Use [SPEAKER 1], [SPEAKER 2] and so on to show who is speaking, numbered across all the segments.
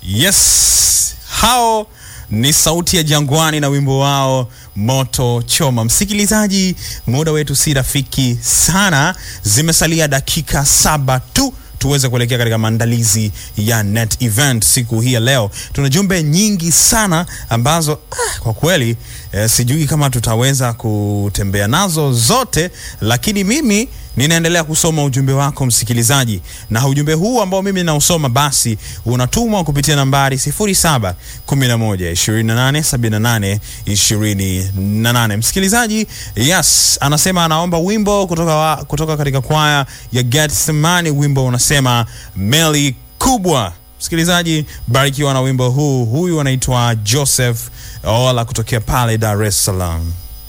[SPEAKER 1] Yes, hao ni sauti ya Jangwani na wimbo wao moto choma. Msikilizaji, muda wetu si rafiki sana, zimesalia dakika saba tu tuweze kuelekea katika maandalizi ya net event siku hii ya leo. Tuna jumbe nyingi sana ambazo ah, kwa kweli eh, sijui kama tutaweza kutembea nazo zote, lakini mimi ninaendelea kusoma ujumbe wako msikilizaji, na ujumbe huu ambao mimi nausoma basi unatumwa kupitia nambari 07 11 28 78 28. Msikilizaji, yes, anasema anaomba wimbo kutoka, wa, kutoka katika kwaya ya Getsemani, wimbo unasema meli kubwa. Msikilizaji, barikiwa na wimbo huu. Huyu anaitwa Joseph Ola kutokea pale Dar es Salaam.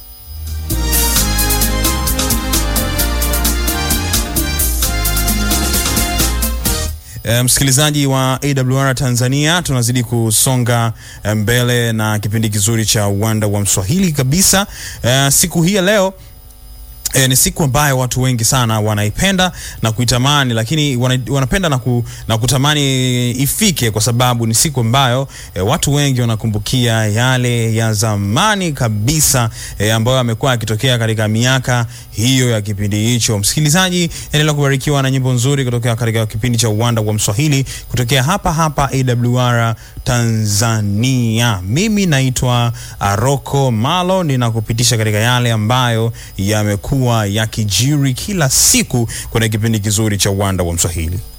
[SPEAKER 1] E, msikilizaji wa AWR Tanzania, tunazidi kusonga mbele na kipindi kizuri cha uwanda wa Mswahili kabisa. E, siku hii ya leo E, ni siku ambayo watu wengi sana wanaipenda na kuitamani, lakini wana, wanapenda na, ku, na kutamani ifike kwa sababu ni siku ambayo e, watu wengi wanakumbukia yale ya zamani kabisa e, ambayo yamekuwa yakitokea katika miaka hiyo ya kipindi hicho. Msikilizaji, endelea kubarikiwa na nyimbo nzuri kutokea katika kipindi cha uwanda wa Mswahili kutokea hapa hapa AWR Tanzania. Mimi naitwa Aroko Malo, ninakupitisha katika yale ambayo yamekuwa yakijiri kila siku kwenye kipindi kizuri cha uwanda wa Mswahili.